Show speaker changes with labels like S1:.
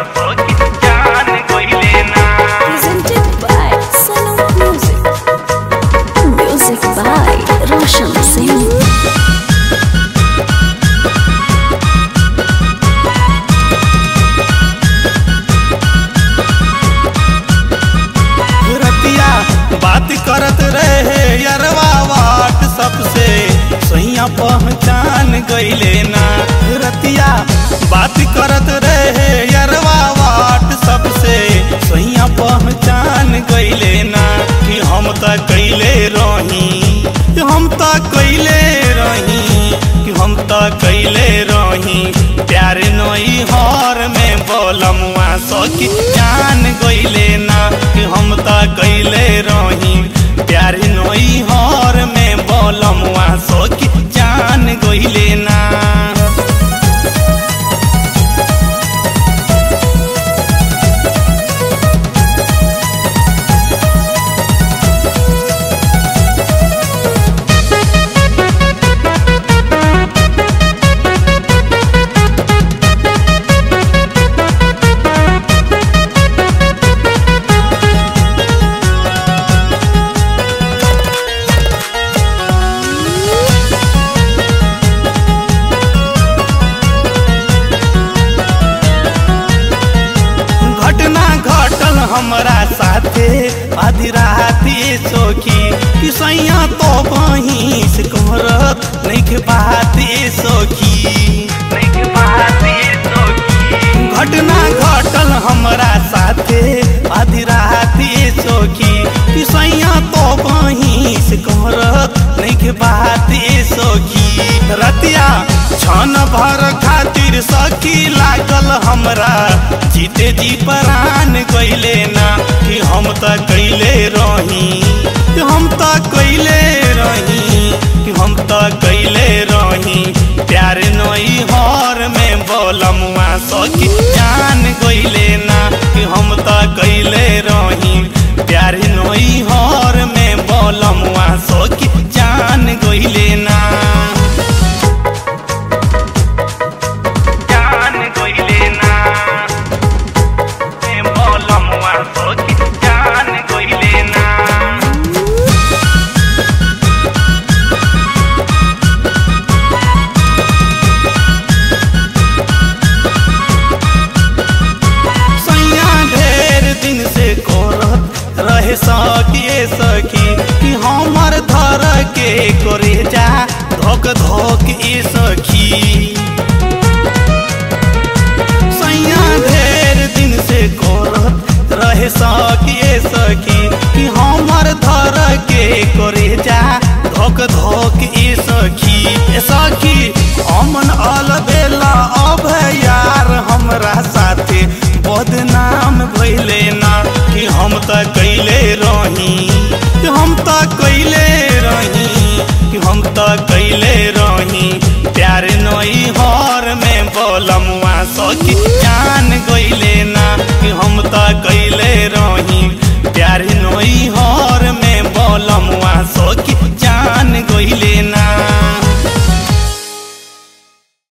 S1: सखी जान गइले ना
S2: Presented by Solo Music. Music by Roshan Singh.
S3: रतिया बात करत रहे यरवा वाट सबसे सैया पहचान गइले ना रतिया बात करत रहे यरवा वाट सबसे सैया पहचान गइले ना कि हम त कैले रही कि हम त कैले रही कि हम त कैले रही प्यार नई हर में बोलमुआ सखी जान गइले ना कि हम त कैले रही प्यार नई हर में बोलमुआ सखी जान गइले ना घटना घटल हमरा साथे आधी राती सोखी कि सैया तो बहिस करत नइखे बात सोखी
S1: नइखे बात सखी
S3: घटना घटल हमरा साथे आधी राती सोखी कि सैया तो बहिस करत नइखे बात सोखी रतिया छन भर खातिर सखी लागल हमरा जीते जी परान गइले ना कि हम त कैले रही कि हम त कैले रही कि हम त कैले रही प्यार नई हर में बोलमुआ सखी जान गइले ना कि हम त कैले रही प्यार नई हर में बोलमुआ सखी जान गइले ना
S1: जान गइले ना ए बोलमुआ सखी जान गइले ना
S3: सैया ढेर दिन से करत रहे सकिए सखी कि हमर धर के करे जा धोक धोक ए सखी सैया ढेर दिन से करत रहे सकिए सखी कि हमर धर के करे जा धोक धोक ए सखी ए सखी अमन अलबेला अब यार हमरा साथे बदनाम भइले ना कि हम त कैले रही